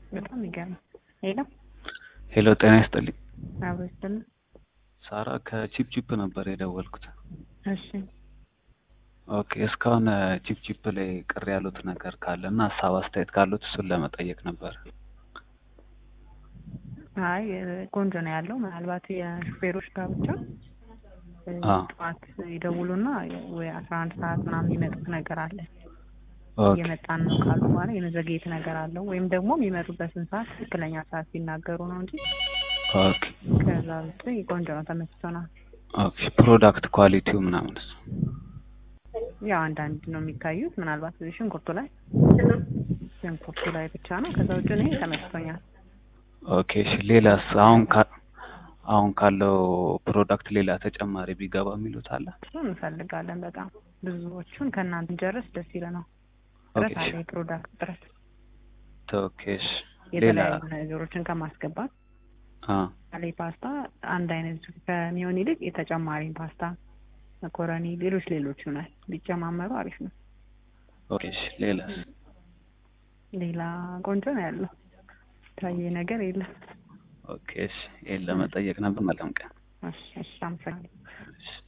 በጣም ይገርም። ሄሎ ሄሎ ጤና ይስጥልኝ። አብሮ ይስጥልን። ሳራ ከቺፕ ቺፕ ነበር የደወልኩት። እሺ ኦኬ እስካሁን ቺፕ ቺፕ ላይ ቅር ያሉት ነገር ካለ እና ሀሳብ አስተያየት ካሉት እሱን ለመጠየቅ ነበር። አይ ቆንጆ ነው ያለው። ምናልባት የሹፌሮች ጋር ብቻ አ ጠዋት ይደውሉና ወይ አስራ አንድ ሰዓት ምናምን የሚመጡት ነገር አለ። ኦኬ እየመጣን ነው ካሉ በኋላ የመዘግየት ነገር አለው። ወይም ደግሞ የሚመጡበትን ሰዓት ትክክለኛ ሰዓት ሲናገሩ ነው እንጂ ኦኬ ከዛ ውጭ ቆንጆ ነው፣ ተመችቶናል። ኦኬ ፕሮዳክት ኳሊቲው ምናምንስ? ያው አንዳንድ ነው የሚታዩት። ምናልባት ሽንኩርቱ ላይ ሽንኩርቱ ላይ ብቻ ነው። ከዛ ውጭ እኔ ተመችቶኛል። ኦኬ እሺ ሌላስ አሁን ካ አሁን ካለው ፕሮዳክት ሌላ ተጨማሪ ቢገባ የሚሉት አለ? እሱን እንፈልጋለን በጣም ብዙዎቹን ከእናንተ ጨርስ ደስ ይለናል። ኦኬ ጥረት አለ፣ የፕሮዳክት ጥረት ኦኬ እሺ ሌላ የተለያዩ ነገሮችን ከማስገባት አ ላይ ፓስታ አንድ አይነት ከሚሆን ይልቅ የተጨማሪ ፓስታ፣ መኮረኒ፣ ሌሎች ሌሎች ይሆናል ቢጨማመሩ አሪፍ ነው። ኦኬ እሺ ሌላስ? ሌላ ቆንጆ ነው ያለው ታየ ነገር የለም። ኦኬ እሺ ይሄን ለመጠየቅ ነበር። መልካም ቀን። እሺ እሺ አመሰግናለሁ። እሺ